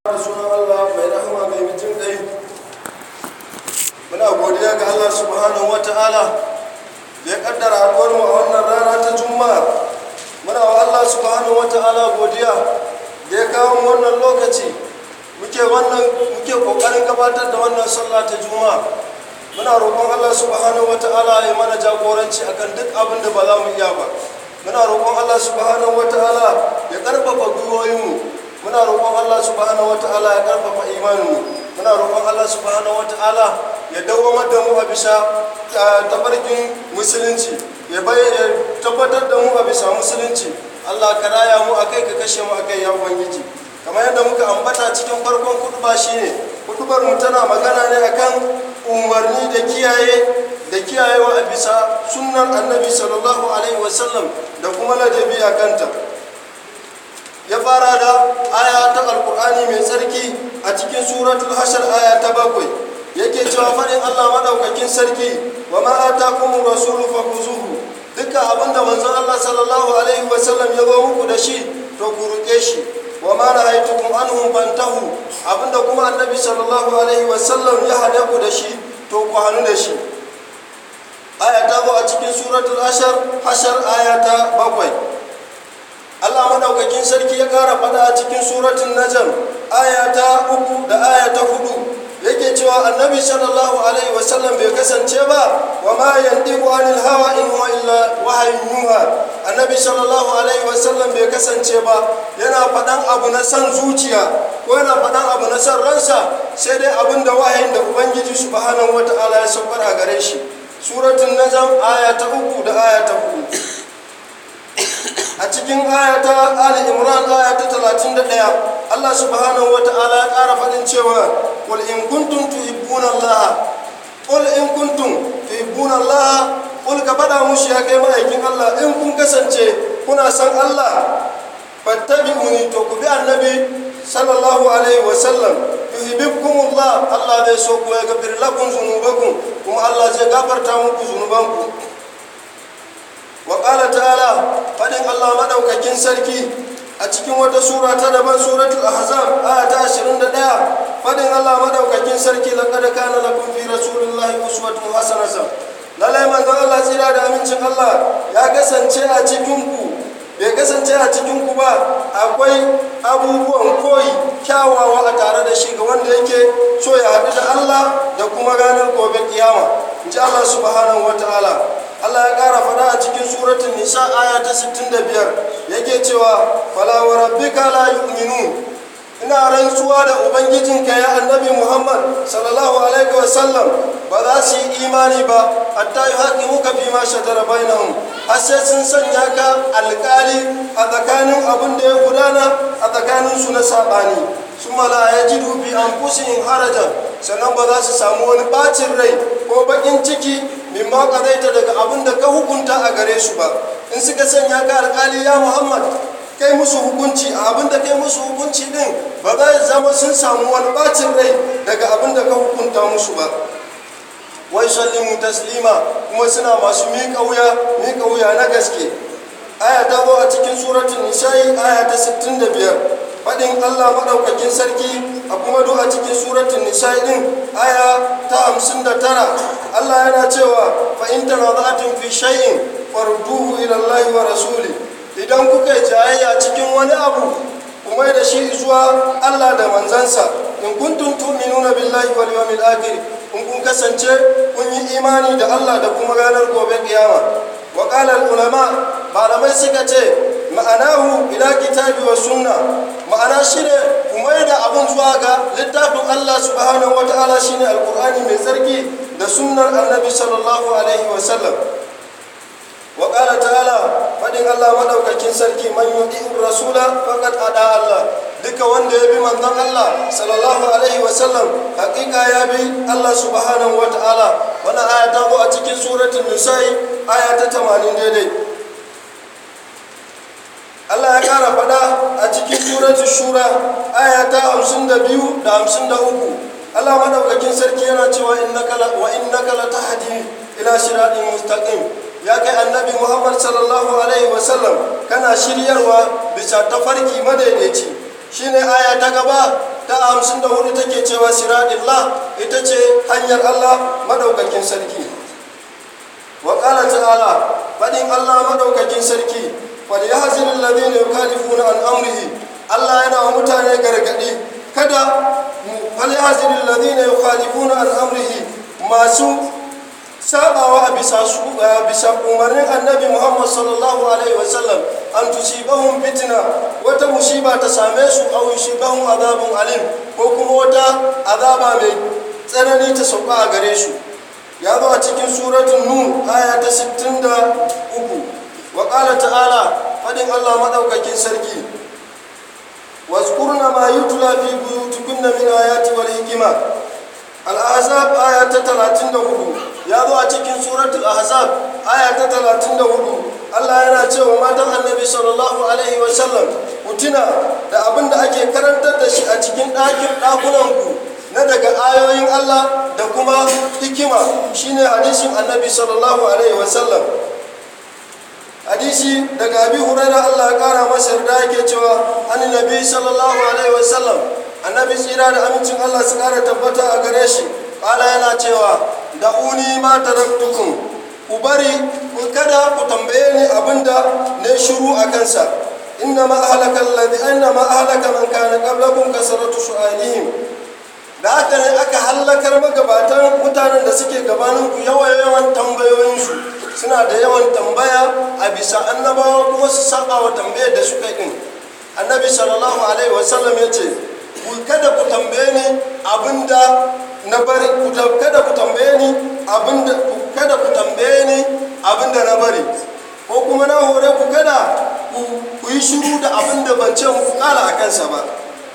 da sunan Allah mai rahama mai mutum ɗai muna godiya ga Allah subhanahu wa ta'ala da ya kaddara haɗuwar mu a wannan rana ta juma'a muna wa Allah subhanahu wa ta'ala godiya da ya kawo mu wannan lokaci muke wannan muke kokarin gabatar da wannan sallah ta juma'a muna roƙon Allah subhanahu wa ta'ala ya mana jagoranci akan duk abin da ba za mu iya ba muna roƙon Allah subhanahu wa ta'ala ya ƙarfafa gwiwoyinmu muna roƙon Allah subhanahu wata'ala ya karfafa imaninmu muna roƙon Allah subhanahu wata'ala ya dawamar da mu a bisa tabarkin musulunci ya bayyana tabbatar da mu a bisa musulunci Allah ka raya mu akai ka kashe mu akai ya ubangiji kamar yadda muka ambata cikin farkon kutuba shine kutubar mu tana magana ne akan umarni da kiyaye da kiyayewa a bisa sunnar annabi sallallahu alaihi wasallam da kuma ladabi a kanta ya fara da aya ta alkur'ani mai tsarki a cikin suratul hashar aya ta bakwai yake cewa faɗin allah maɗaukakin sarki wa ma'ata kuma rasulu fa kuzuhu duka abinda manzon allah sallallahu alaihi wasallam ya zo muku da shi to ku ruƙe shi wa ma na haitukum anhum fantahu abinda kuma annabi sallallahu alaihi wasallam ya hade ku da shi to ku hannu da shi aya ta zo a cikin suratul hashar hashar aya ta bakwai Allah madaukakin sarki ya kara fada a cikin suratun najam aya ta uku da aya ta hudu yake cewa annabi sallallahu alaihi wasallam bai kasance ba wa ma yandiqu anil hawa in huwa illa wahyun yuha annabi sallallahu alaihi wasallam bai kasance ba yana fadan abu na san zuciya ko yana fadan abu na san ransa sai dai abin da wahayin da ubangiji subhanahu wataala ya saukar a gare shi suratun najam aya ta uku da aya ta hudu a cikin ayata ali imran aya ta 31 Allah subhanahu wata'ala ya ƙara faɗin cewa qul in kuntum tuhibbuna Allah qul in kuntum tuhibbuna Allah qul ka faɗa mushi ya kai ma'aikin Allah in kun kasance kuna san Allah fattabi'uni to ku bi annabi sallallahu alaihi wa sallam yuhibbukum Allah Allah zai so ku ya gafir lakum zunubakum kuma Allah zai gafarta muku zunubanku wa ƙala ta'ala faɗin allah maɗaukakin sarki a cikin wata sura ta daban suratul ahzab aya ta 21 faɗin allah maɗaukakin sarki laqad kana lakum fi rasulillahi uswatun hasanatan lalai manzon allah tsira da amincin allah ya kasance a cikin ku bai kasance a cikin ku ba akwai abubuwan koyi kyawawa a tare da shi ga wanda yake so ya haɗu da allah da kuma ranar gobe kiyama in ji allah subhanahu wa ta'ala Allah ya ƙara faɗa a cikin suratun nisa aya ta 65 yake cewa fala wa rabbika la yu'minun ina rantsuwa da ubangijinka ya annabi Muhammad sallallahu alaihi wa sallam ba za su yi imani ba hatta yi haƙi muka fi ma shatara bainahum har sai sun sanya ka alƙali a tsakanin abin da ya gudana a tsakanin su na saɓani su mala ya ji dubi an fusin harajan sannan ba za su samu wani ɓacin rai ko baƙin ciki mimma kadaita daga abin da ka hukunta a gare su ba in suka sanya ka alkali ya muhammad kai musu hukunci a abin da kai musu hukunci din ba za zama sun samu wani bacin rai daga abin da ka hukunta musu ba wai sallimu taslima kuma suna masu miƙa wuya miƙa wuya na gaske aya ta zo a cikin suratun nisa'i aya ta 65 faɗin allah maɗaukakin sarki a kuma duk a cikin suratun nisa'i ɗin aya ta hamsin da tara allah yana cewa fa'in tana za'atin fi shay'in farduhu ilallahi wa rasuli idan kuka yi jayayya cikin wani abu kuma da shi zuwa allah da manzansa in kuntum tu'minuna billahi wal yawmil akhir in kun kasance kun yi imani da allah da kuma ranar gobe kiyama wa qala ulama malamai suka ce ma'anahu ila kitabi wa sunna ma'ana shine kuma da abun zuwa ga littafin Allah subhanahu wata'ala shine alqur'ani mai tsarki da sunnar annabi sallallahu alaihi wa sallam wa qala ta'ala fadin Allah madaukakin sarki man yuti'ir rasula faqad ada Allah duka wanda ya bi manzon Allah sallallahu alaihi wa sallam hakika ya bi Allah subhanahu wata'ala wannan aya ta zo a cikin suratul nisa'i aya ta 80 daidai Allah ya ƙara faɗa a cikin suratul shura aya ta hamsin da biyu da hamsin da uku Allah maɗaukakin sarki yana cewa wa innaka la tahdi ila siratin mustaqim ya kai annabi Muhammad sallallahu alaihi wa sallam kana shiryarwa bisa tafarki madaidaici shine aya ta gaba ta hamsin da hudu take cewa siradillah ita ce hanyar allah madaukakin sarki wa ƙala ta'ala faɗin allah madaukakin sarki falyahzir alladhina yukhalifuna an amrihi allah yana wa mutane gargaɗi kada falyahzir alladhina yukhalifuna an amrihi masu sabawa a bisa su bisa umarnin annabi muhammad sallallahu alaihi wasallam an tusibahum fitna wata musiba ta same su aw yusibahum azabun alim ko kuma wata azaba mai tsanani ta sauka a gare su ya zo a cikin suratun nun aya ta 63 wa qala ta'ala fadin allah madaukakin sarki واذكرن ما يتلى في بيوتكن من آيات والحكمة الأحزاب آية 34 ya zo a cikin suratul ahzab aya ta 34 Allah yana cewa matan annabi sallallahu alaihi wa sallam ku tuna da abin da ake karantar da shi a cikin ɗakin ɗakunanku na daga ayoyin Allah da kuma hikima shine hadisin annabi sallallahu alaihi wa sallam hadisi daga abi huraira Allah ya kara masa yarda yake cewa an nabi sallallahu alaihi wa sallam annabi tsira da amincin Allah su kara tabbata a gare shi kala yana cewa da uni ma taraktukum ku bari ku kada ku tambaye ni abinda ne shiru a kansa inna ma ahlaka alladhi inna ma ahlaka man kana qablakum kasratu su'alihim da haka ne aka hallakar magabatan mutanen da suke gabanin ku yawan yawan tambayoyinsu suna da yawan tambaya a bisa annabawa kuma su saba wa tambayar da suka yi annabi sallallahu alaihi wasallam ya ce kada ku tambaye ni abinda na bari kada ku tambaye ni abinda kada ku tambaye ni abinda na bari ko kuma na hore ku kada ku yi shiru da abinda ban ce muku kala a kansa ba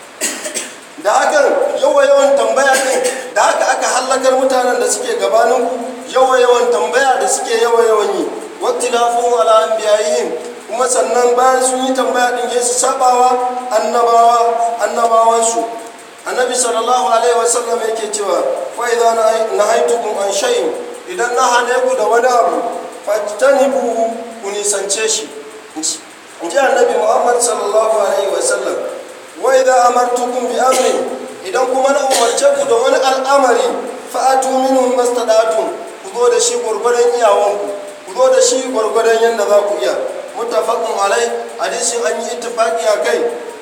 da hakan yawa yawan tambaya din da haka aka hallakar mutanen da suke gabanin ku yawa yawan tambaya da suke yawa yawan yi waktilafun ala anbiya'ihim kuma sannan bayan sun yi tambaya din su sabawa annabawa annabawansu annabi sallallahu alaihi wasallam yake cewa fa idza nahaytukum an shay'in idan na hane ku da wani abu fajtanibu ku nisance shi in ji annabi muhammad sallallahu alaihi wasallam wa idza amartukum bi amrin idan kuma na umarce ku da wani al'amari fa'atu minhum mastata'tum ku zo da shi gurgurdan iyawanku ku zo da shi gurgurdan yanda za ku iya muttafaqun alai hadisin an yi ittifaqi a kai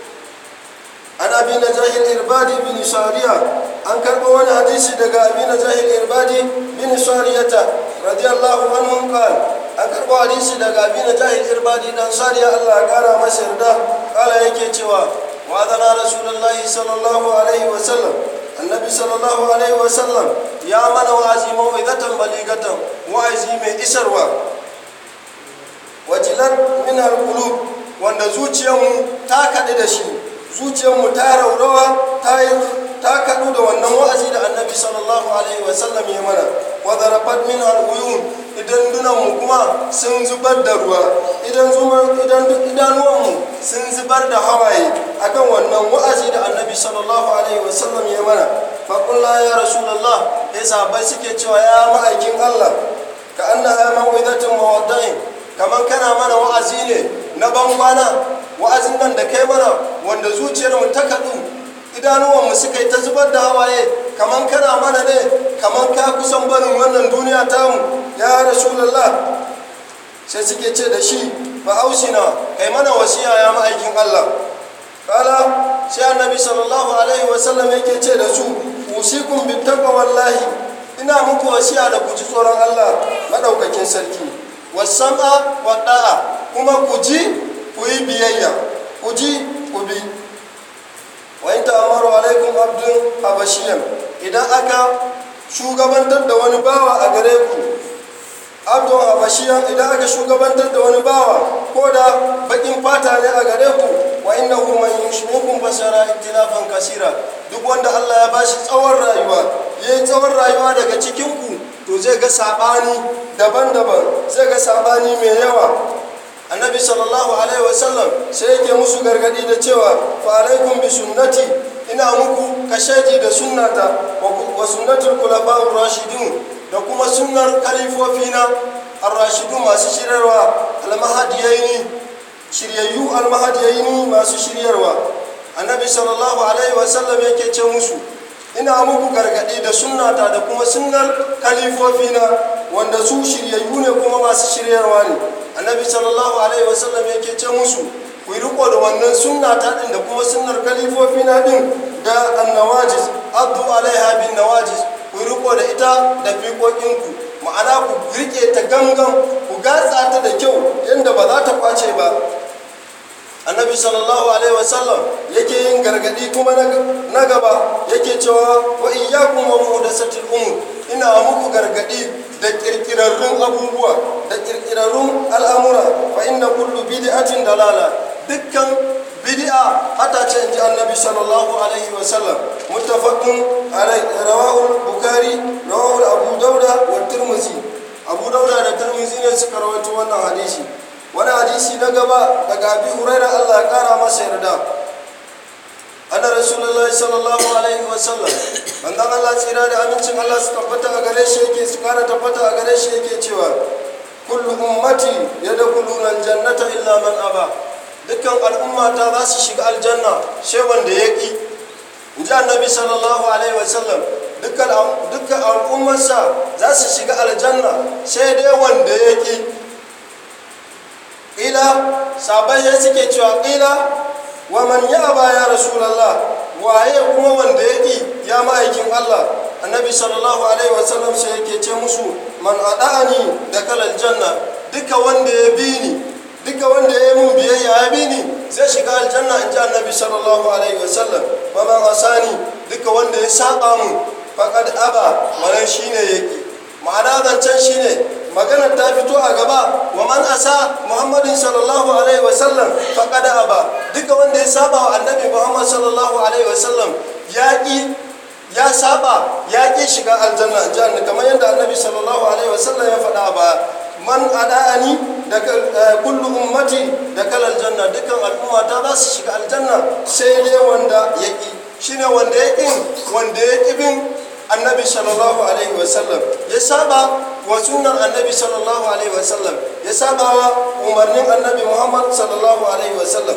an abi na jahil irbadi bin sariya an karɓo wani hadisi daga abi na jahil irbadi bin sariyata radiyallahu anhu qal an karɓo hadisi daga abi na jahil irbadi dan sariya Allah ya kara masa yarda kala yake cewa wa adana rasulullahi sallallahu alaihi wa sallam annabi sallallahu alaihi wa sallam ya mana wa'azi mau'izatan baligatan wa'azi mai isarwa wajilar min alqulub wanda zuciyarmu ta kaɗu da shi zuciyarmu ta raurawa ta yi ta kaɗu da wannan wa'azi da annabi sallallahu alaihi wasallam ya mana wa zarafat min al'uyun idan dunanmu kuma sun zubar da ruwa idan idan idanuwanmu sun zubar da hawaye akan wannan wa'azi da annabi sallallahu alaihi wasallam ya mana faƙulla ya rasulallah ya sahabbai suke cewa ya ma'aikin allah ka annaha maw'idatin mawadda'in kamar kana mana wa'azi ne na bangwana wa'azin nan da kai mana wanda zuciyarmu ta kaɗu idanuwanmu suka yi ta zubar da hawaye kamar kana mana ne kamar ka kusan barin wannan duniya tamu ya rasulallah sai suke ce da shi ba ausina kai mana wasiya ya ma'aikin allah kala sai annabi sallallahu alaihi wasallam yake ce da su usikum bi wallahi ina muku wasiya da ku ji tsoron allah madaukakin sarki wasam'a wa da'a kuma ku ji ku yi biyayya ku ji ku bi wa in ta'amaru alaikum abdun habashiyan idan aka shugabantar da wani bawa a gare ku abdun habashiyan idan aka shugabantar da wani bawa ko da bakin fata ne a gare ku wa innahu man yushrikum fasara ikhtilafan kasira duk wanda Allah ya bashi tsawon rayuwa yayi tsawon rayuwa daga cikin ku to zai ga sabani daban-daban zai ga sabani mai yawa annabi sallallahu alaihi wasallam sai yake musu gargadi da cewa fa alaikum bi sunnati ina muku kashaji da sunnata wa sunnatul khulafa'ur rashidun da kuma sunnar kalifofina ar-rashidun masu shiryarwa al-mahdiyaini shiryayyu al-mahdiyaini masu shiryarwa annabi sallallahu alaihi wasallam yake ce musu ina muku gargaɗi da sunnata da kuma sunnar kalifofina wanda su shiryayyu ne kuma masu shiryarwa ne annabi sallallahu alaihi wasallam yake ce musu ku yi riko da wannan sunnata din da kuma sunnar kalifofina din da annawajis abdu alaiha bin nawajis ku yi riko da ita da fiƙoƙinku ma'ana ku rike ta gangan ku gatsa ta da kyau yadda ba za ta kwace ba annabi sallallahu alaihi wasallam yake yin gargadi kuma na gaba yake cewa wa iyyakum wa muhdathatil umur ina muku gargadi da kirkirarrun abubuwa da kirkirarrun al'amura fa inna kullu bid'atin dalala dukkan bid'a hata ce inji annabi sallallahu alaihi wasallam muttafaqun alai rawahu bukhari rawahu abu dauda wa tirmidhi abu dauda da tirmidhi ne suka rawaito wannan hadisi wani hadisi na gaba daga abi huraira allah ya kara masa yarda ana rasulullah sallallahu alaihi wasallam manzon allah tsira da amincin allah su tabbata a gare shi yake su kara tabbata a gare shi yake cewa kullu ummati yadkhuluna aljannata illa man aba dukkan al'ummata za su shiga aljanna sai wanda ya ki in ji annabi sallallahu alaihi wasallam dukkan al'ummarsa za su shiga aljanna sai dai wanda ya ki ƙila sabai ya suke cewa ƙila wa man ya ba ya rasulallah waye kuma wanda ya ƙi ya ma'aikin allah annabi sallallahu alaihi wasallam sai yake ce musu man ada'ani da kalal janna duka wanda ya bi ni duka wanda ya yi mun biyayya ya bi ni zai shiga aljanna in ji annabi sallallahu alaihi wasallam ba man asani duka wanda ya saba mu faqad aba wannan shine yake ma'ana zancen shine maganar ta fito a gaba wa man asa muhammadin sallallahu alaihi wasallam faqad aba duka wanda ya saba wa annabi muhammad sallallahu alaihi wasallam ya ki ya saba ya ki shiga aljanna janna kamar yadda annabi sallallahu alaihi wasallam ya faɗa ba man ada'ani da kullu ummati da kalal janna dukan al'umma ta za su shiga aljanna sai dai wanda ya ki shine wanda ya ki wanda ya ki bin annabi sallallahu alaihi wasallam ya saba wa sunan annabi sallallahu alaihi wasallam ya saba wa umarnin annabi muhammad sallallahu alaihi wasallam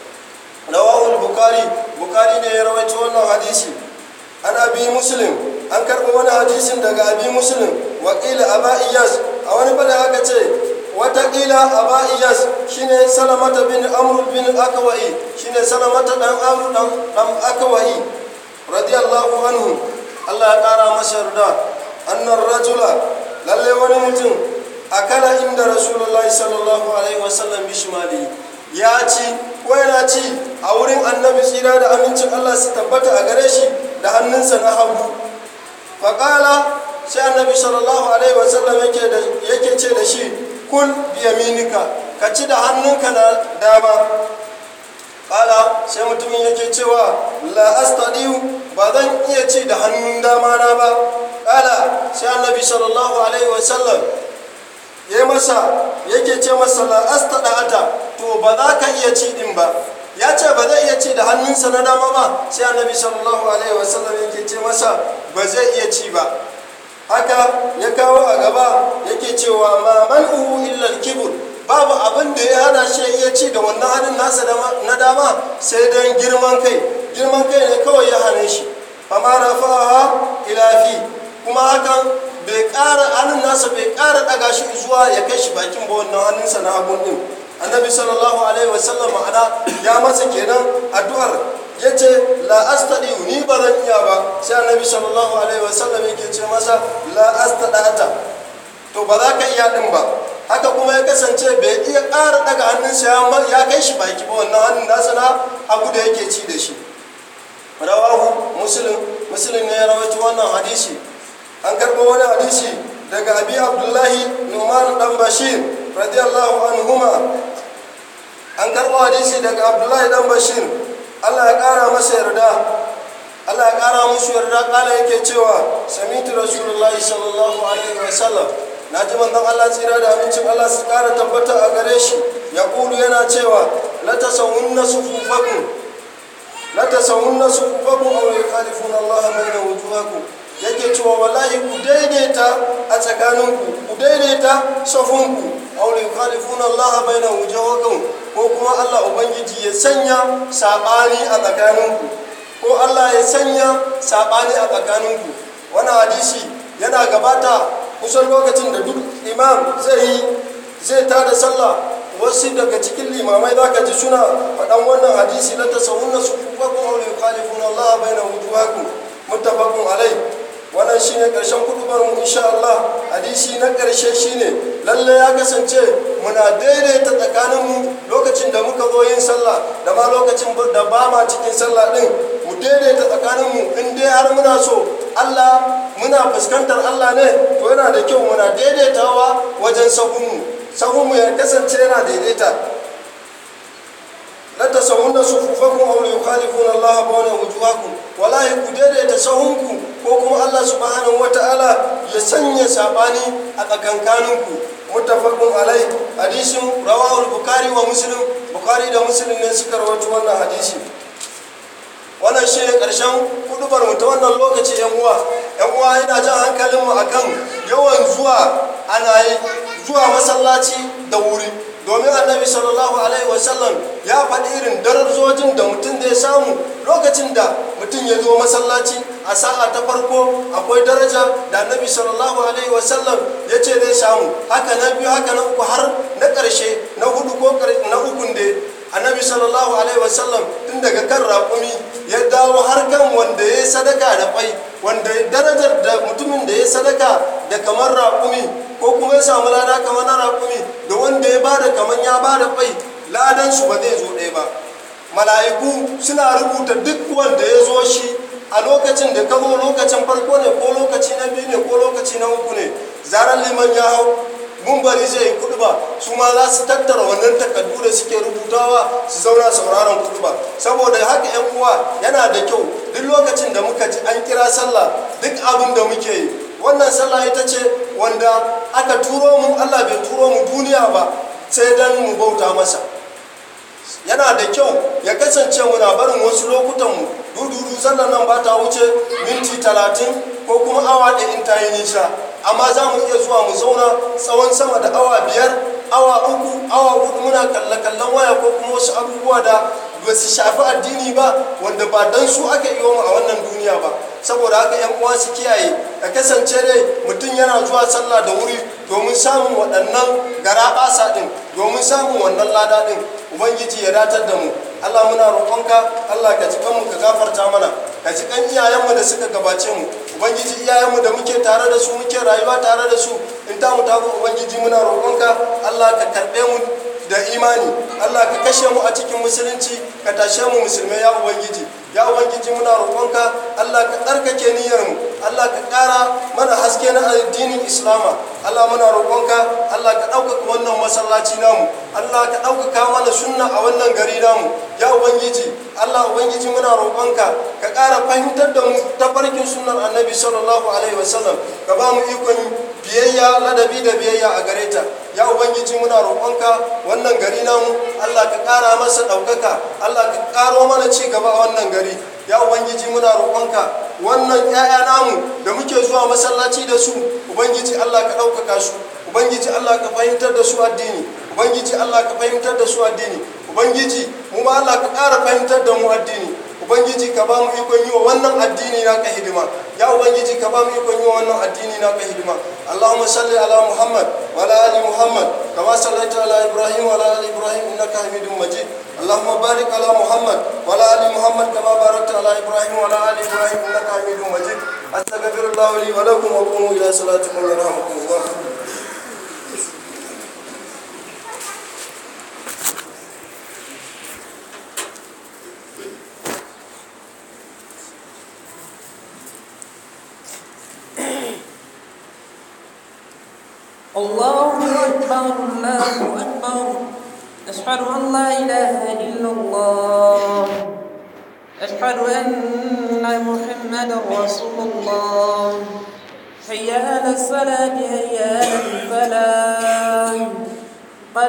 rawahul bukari bukari ne ya rawaito wannan hadisi an abi muslim an karɓi wani hadisin daga abi muslim wakila aba iyas a wani bada aka ce watakila aba iyas shine salamata bin amr bin akawai shine salamata dan amr dan akawai radiyallahu anhu Allah ya ƙara masa yarda annar rajula lalle wani mutum akala inda rasulullahi sallallahu alaihi wasallam bishmali ya ci ko yana ci a wurin annabi tsira da amincin Allah su tabbata a gare shi da hannunsa na hagu faƙala sai annabi sallallahu alaihi wasallam yake ce da shi kul biyaminika ka ci da hannunka na dama kala sai mutumin yake cewa la astadiu ba zan iya ci da hannun dama na ba kala sai annabi sallallahu alaihi wasallam ya masa yake ce masa la astada'ata to ba za ka iya ci din ba ya ce ba zai iya ci da hannunsa na dama ba sai annabi sallallahu alaihi wasallam yake ce masa ba zai iya ci ba haka ya kawo a gaba yake cewa ma man'uhu illa al-kibr babu abin da ya hana shi iya ci da wannan hannun nasa na dama sai don girman kai girman kai ne kawai ya hane shi fama rafa'aha ila fi kuma hakan bai ƙara hannun nasa bai ƙara ɗaga shi zuwa ya kai shi bakin ba wannan hannunsa na hagun ɗin annabi sallallahu alaihi wasallam ma'ana ya masa kenan addu'ar ya ce la astadi ni ba zan iya ba sai annabi sallallahu alaihi wasallam yake ce masa la astadata to ba za ka iya ɗin ba haka kuma ya kasance bai iya ƙara daga hannunsa ya kai shi baki ba wannan hannun nasa na abu da yake ci da shi rawahu muslim muslim ne ya rawaito wannan hadisi an karɓo wani hadisi daga abi abdullahi numan dan bashir radiyallahu anhuma an karɓo hadisi daga abdullahi dan bashir allah ya ƙara masa yarda allah ya ƙara musu yarda ƙala yake cewa samitu rasulullahi sallallahu alaihi wasallam na ji manzon Allah tsira da amincin Allah su kara tabbata a gare shi ya kulu yana cewa la tasawunna sufufakum la tasawunna sufufakum aw yukhalifuna Allah bayna wujuhakum yake cewa wallahi ku daidaita a tsakaninku ku daidaita safunku aw yukhalifuna Allah bayna wujuhakum ko kuma Allah ubangiji ya sanya sabani a tsakaninku ko Allah ya sanya sabani a tsakaninku wannan hadisi yana gabata kusan lokacin da duk imam zai yi zai tada sallah wasu daga cikin limamai za ka ji suna faɗan wannan hadisi na tasawunna su kufakum aw yukhalifuna Allah baina wujuhakum muttafaqun alai wannan shine karshen kudubar mu insha Allah hadisi na karshe shine lalle ya kasance muna daidaita tsakanin mu lokacin da muka zo yin sallah da ma lokacin da ba ma cikin sallah din mu daidaita tsakanin mu in dai har muna so Allah muna fuskantar Allah ne to yana da kyau muna daidaitawa wajen sahun mu sahun mu ya kasance yana daidaita la tasawunna sufufakum aw yukhalifuna Allah bayna wujuhakum wallahi ku daidaita sahunku ko kuma Allah subhanahu wataala ya sanya sabani a tsakankaninku muttafaqun alai hadisin rawahu bukhari wa muslim bukhari da muslim ne suka rawaito wannan hadisi wannan shi ne ƙarshen kudubar mu ta wannan lokaci yan uwa yan uwa yana jan hankalinmu akan yawan zuwa ana yi zuwa masallaci da wuri domin annabi sallallahu alaihi wasallam ya faɗi irin darajojin da mutum zai samu lokacin da mutum ya zo masallaci a sa'a ta farko akwai daraja da annabi sallallahu alaihi wasallam ya ce zai samu haka na biyu haka na uku har na ƙarshe na hudu ko na ukun da annabi sallallahu alaihi wasallam tun daga kan raƙumi ya dawo har kan wanda ya sadaka da kwai wanda darajar da mutumin da ya sadaka da kamar raƙumi ko kuma ya samu lada kamar na raƙumi da wanda ya bada kamar ya bada kwai ladan su ba zai zo ɗaya ba mala'iku suna rubuta duk wanda ya zo shi a lokacin da ka zo lokacin farko ne ko lokaci na biyu ne ko lokaci na uku ne zarar liman ya hau mumbari zai yi kuduba su ma za su tattara wannan takardu da suke rubutawa su zauna sauraron kuduba saboda haka yan uwa yana da kyau duk lokacin da muka ji an kira sallah duk abin da muke yi wannan sallah ita ce wanda aka turo mu allah bai turo mu duniya ba sai dan mu bauta masa yana da kyau ya kasance muna barin wasu lokutanmu dududu sallar nan ba ta wuce minti talatin ko kuma awa ɗaya in ta yi nisa amma za mu iya zuwa mu zauna tsawon sama da awa biyar awa uku awa hudu muna kalle-kallen waya ko kuma wasu abubuwa da ba su shafi addini ba wanda ba dan su aka yi mu a wannan duniya ba saboda haka yan uwa su kiyaye ka kasance dai mutum yana zuwa sallah da wuri domin samun waɗannan garaɓasa ɗin domin samun wannan lada ɗin ubangiji ya datar da mu allah muna roƙonka allah ka ji kanmu ka gafarta mana ka ji kan iyayenmu da suka gabace mu ubangiji iyayenmu da muke tare da su muke rayuwa tare da su in ta mu tazo ubangiji muna roƙonka allah ka karɓe mu da imani allah ka kashe mu a cikin musulunci ka tashe mu musulmai ya ubangiji ya ubangiji muna roƙonka allah ka tsarkake niyyarmu allah ka ƙara mana haske na addinin islama allah muna roƙonka allah ka ɗaukaka wannan masallaci namu allah ka ɗaukaka mana sunna a wannan gari namu ya ubangiji allah ubangiji muna roƙonka ka ƙara fahimtar da mu tafarkin sunnar annabi sallallahu alaihi wasallam ka ba mu ikon biyayya ladabi da biyayya a gare ta ya ubangiji muna roƙonka wannan gari namu allah ka ƙara masa ɗaukaka allah ka ƙaro mana ci gaba a wannan gari ya ubangiji muna roƙonka wannan 'ya'ya namu da muke zuwa masallaci da su ubangiji allah ka ɗaukaka su ubangiji allah ka fahimtar da su addini ubangiji allah ka fahimtar da su addini ubangiji mu ma allah ka ƙara fahimtar da mu addini ubangiji ka ba mu ikon yi wa wannan addini na ka hidima ya ubangiji ka ba mu ikon yi wa wannan addini na ka hidima allahumma salli ala muhammad wa ala ali muhammad kama sallaita ala ibrahim wa ala ali ibrahim innaka hamidum majid allahumma barik ala muhammad wa ala ali muhammad kama barakta ala ibrahim wa ala ali ibrahim innaka hamidum majid astaghfirullah li wa lakum wa qumu ila salatikum yarhamukumullah الله أكبر الله أكبر أشهد أن لا إله إلا الله أشهد أن محمدا رسول الله هيا على الصلاة هيا على الفلاح